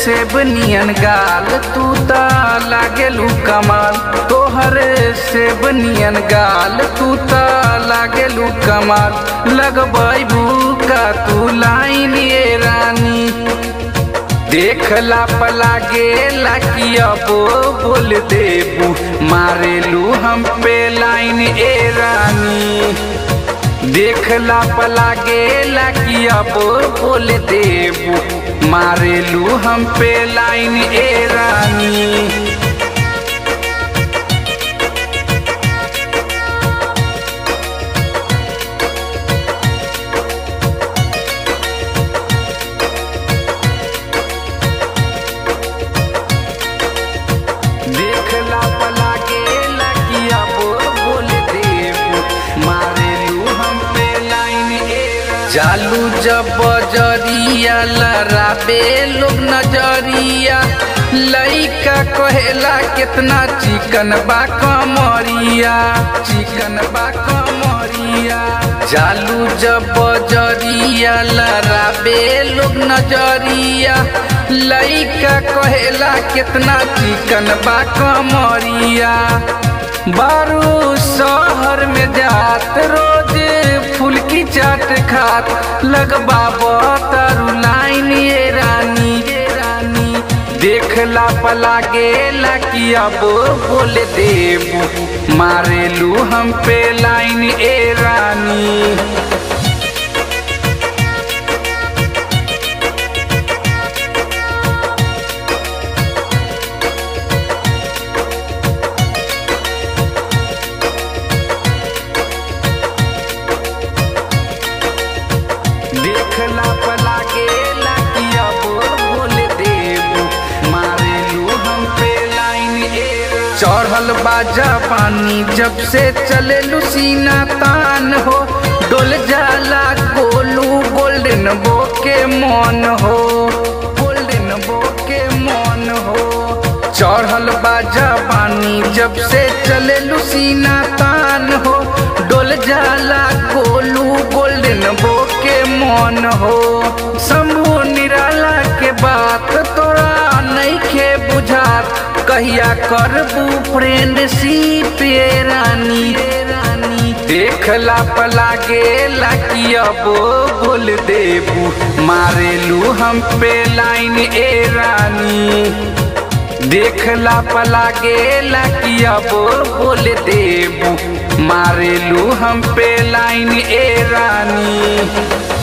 सेब नियन गाल तू त लागेलू कमाल तोहर सेब नियन गाल तू त लागेलू कमाल लगबैबू का तू लाइन ये रानी देखला पला गेला कि अब बोल देबू मारेलू हम पे लाइन ए रानी देखला पला गेला कि अब बोल देबू मारेलू हम पे लाइन ए रानी देखला पला गेला कि अब बोल देबू मारेलू हम पे लाइन ए जालू जब बजरिया लड़ाबे लोग नजरिया लइका कहेला कितना चिकन बा कमरिया चिकन बा कमरिया जालू जब बजरिया लड़ाबे लोग नजरिया लइका कहेला कितना चिकन बा कमरिया बारू शहर में जात रोज फूल की चाट खात लगबा तारू लाइन ये रानी ये रानी देखला पला गेला कि अब बोल देबू मारेलू हम पे लाइन ए रानी देखला पला गेला कि अब बोल देबू मारेलू हम पे लाइन ए चढ़ल बाजा पानी जब से चले लुसीना तान हो डोल जाला गोलू गोल्डन बो के मन हो गोल्डन बो के मन हो चढ़ल बाजा पानी जब से चले लुसीना तान हो डोल जाला गोलू गोल्डन बो के मन हो शंभु निराला के बात तोरा नहीं खे बुझात कहिया करबू फ्रेंडशिप ये रानी ये रानी देखला पला गेला कि अब बोल देबू मारेलू हम पे लाइन ए रानी देखला पला गेला कि अब बोल देबू मारेलू हम पे लाइन ए रानी